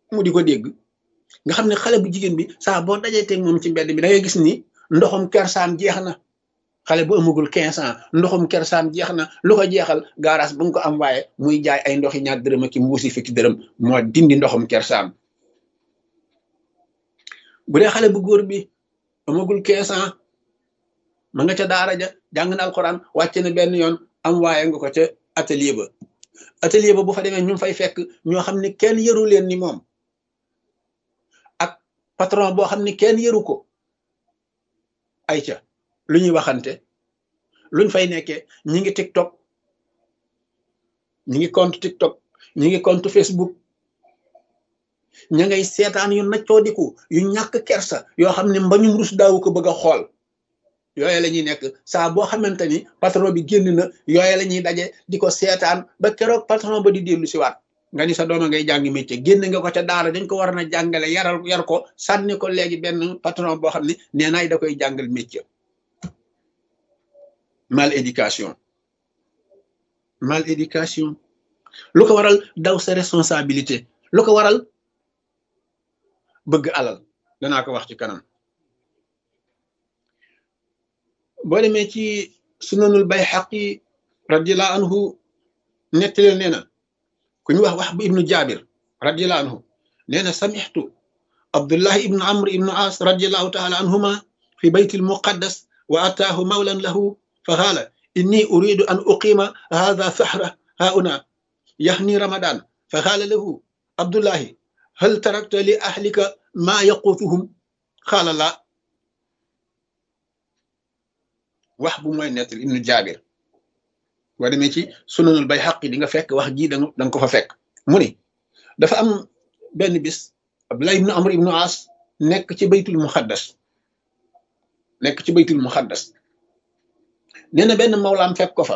mu di ko dégg nga xam ne xale bu jigéen bi saa boo dajee teg moom ci mbedd bi da ngay gis ni ndoxum kersaam jeex na xale bu amagul quinze ans ndoxum kersaam jeex na lu ko jeexal gaaraas bu nga ko am waaye muy jaay ay ndoxi ñaar dërëm ak mbuusi fukki dërëm moo dindi ndoxum kersaam bu dee xale bu góor bi amagul quinze ans ma nga ca daara ja jàng na alxuraan wàcc na benn yoon am waaye nga ko ca atelier ba atelier ba bu fa demee ñu fay fekk ñoo xam ne kenn yëru leen ni moom ak patron boo xam ne kenn yëru ko ay ca lu ñuy waxante luñ fay nekkee ñi ngi tiktok ñi ngi compte tiktok ñi ngi compte facebook ña ngay seetaan yu naccoodiku yu ñàkk kersa yoo xam ne mbañum rus daawu ko bëgg a xool yooye la ñuy nekk saa boo xamante ni patron bi génn na yooye la ñuy daje di ko seetaan ba keroog patron ba di dellu si waat nga ni sa dooma ngay jàngi métier génn nga ko ca daara dañ ko war na jàngale yaral yar ko sànni ko léegi benn patron boo xam ne nee naay da koy jàngal métier mal éducation mal éducation lu ko waral daw sa responsabilité lu ko waral bëgg alal danaa ko wax ci kanam boo demee ci sunanul bayhaqi radiallahu anhu nettaleel nee na ku ñu wax wax bu ibnu jabir radiallahu anhu nee na samixtu abdullahi ibnu amr ibnu as radiallahu taala anhuma fi bayt almuqaddas wa ataahu mawlan lahu fa qaala inni uridu an uqima hadha sahra hauna yahni ramadan fa qaala lahu abdullahi hal tarakta li ahlika ma yaqutuhum qaala la wax bu mooy nettali ibnu jaabir boo demee ci sunanul bayhaqi di nga fekk wax ji da nga ko fa fekk mu ni dafa am benn bis abdullah ibnu amr ibnu as nekk ci baytul muxaddas nekk ci baytul muxaddas nee na benn mawlaam fekk ko fa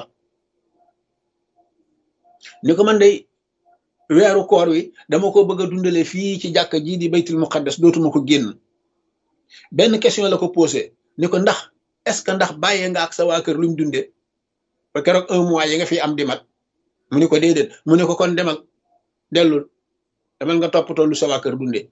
ni ko man day weeru koor wi dama ko bëgg a dundale fii ci jàkka ji di baytul muqaddas dootuma ko génn benn question la ko posé ni ko ndax est ce que ndax bàyyee nga ak sa waa kër luñ dunde ba keroog un mois yi nga fi am di mat mu ni ko déedéet mu ne ko kon demal dellul demal nga toppatoo lu sa waa kër dunde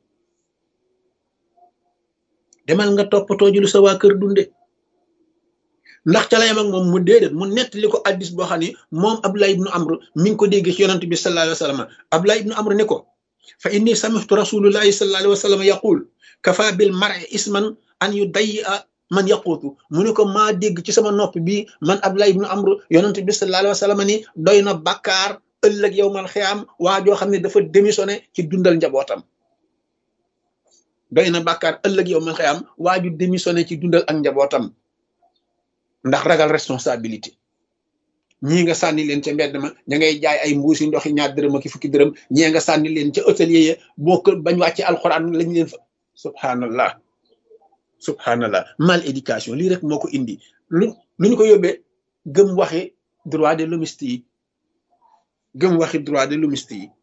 demal nga toppatoo ji lu sa waa kër dunde ndax ca la yam ak moom mu déedéet mu nettali ko addis boo xam ne moom Abdullah ibnu Amr mi ngi ko dégg ci yonante bi sallallahu alayhi wa sallam Abdullah ibnu Amr ne ko fa inni samihtu rasulullahi sallallahu alayhi wa sallam yaqul kafa bil mar'i isman an yu day a man yaquutu mu ne ko maa dégg ci sama nopp bi man Abdullah ibnu Amr yonante bi sallallahu alayhi wa sallam ni doy na bàkkaar ëllëg yow man xiyaam waa joo xam ne dafa démissionné ci dundal njabootam doy na bàkkaar ëllëg yow man xiyaam waa ju démissionné ci dundal ak njabootam ndax ragal responsabilité ñii nga sànni leen ca mbedd ma ña ngay jaay ay mbuusi ndoxi ñaar dërëm ak fukki dërëm ñii nga sànni leen ca hôtelier ya boo ko bañ wàcce alxuraan lañ leen fa subhanallah subhanallah mal éducation lii rek moo ko indi lu lu ñu ko yóbbee gëm waxi droit de l'hommiste yi gëm waxi droit de l'hommiste yi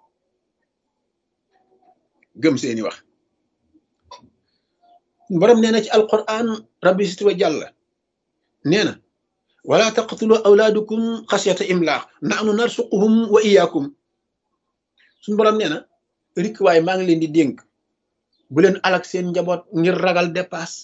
gëm seeni wax borom nee na ci alquran rabbi sit wa jàlla nee na wala taqtulu awlaadukum xasiyata imlaax nahnu narsuquhum wa iyaakum suñu borom nee na rik waaye maa ngi leen di dénk bu leen alak seen njaboot ngir ragal dépasse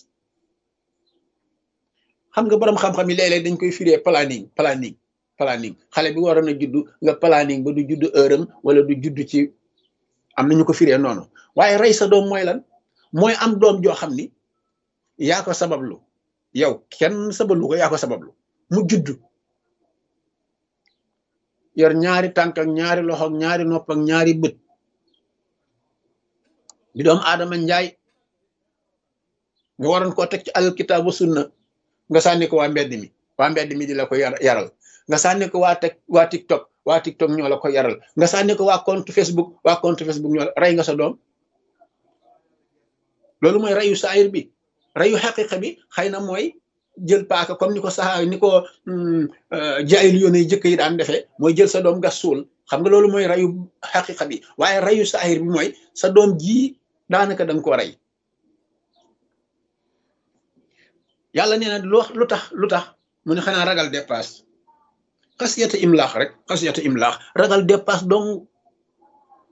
xam nga borom xam-xam yi léeg-léeg dañ koy firee planning planning planning xale bi waroon a judd nga planning ba du judd heure am wala du judd ci am na ñu ko firee noonu waaye rey sa doom mooy lan mooy am doom joo xam ni yaa ko sabablu yow kenn sabablu ko yaa ko sabablu mu judd yor ñaari tànk ak ñaari loxo ak ñaari nopp ak ñaari bët di doom aadama njaay nga waroon koo teg ci alkitaab wa sunna nga sànni ko waa mbedd mi waa mbedd mi di la ko yaral nga sànni ko waa teg waa tiktok waa tiktok ñoo la ko yaral nga sànni ko waa compte facebook waa compte facebook ñoo rey nga sa doom loolu mooy reyu saayir bi reyu xaqiqa bi xëy na mooy jël paaka comme ni ko saxaa ni ko jaayil yoon yi jëkk yi daan defee mooy jël sa doom gas suul xam nga loolu mooy reyu xaqiqa bi waaye reyu saayir bi mooy sa doom ji daanaka danga ko rey yàlla nee na lu lu tax lu tax mu ne xanaa ragal dépasse xasiyata imlaax rek xasiyata imlaax ragal dépasse donc